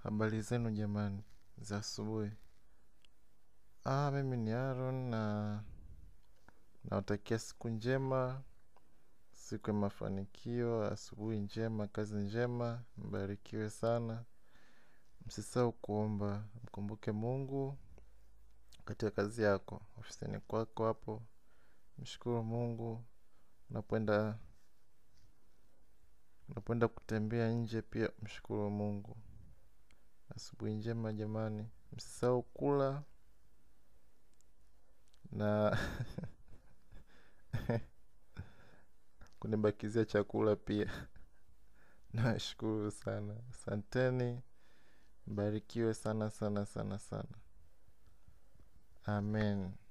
Habari zenu jamani za asubuhi. Ah, mimi ni Aaron na nawatakia siku njema, siku ya mafanikio, asubuhi njema, kazi njema, mbarikiwe sana. Msisahau kuomba, mkumbuke Mungu katika kazi yako, ofisini kwako hapo. Mshukuru Mungu, unapoenda unapoenda kutembea nje pia mshukuru Mungu. Asubuhi njema jamani, msisahau kula na kunibakizia chakula pia. Nashukuru sana. Asanteni. Mbarikiwe sana sana sana sana. Amen.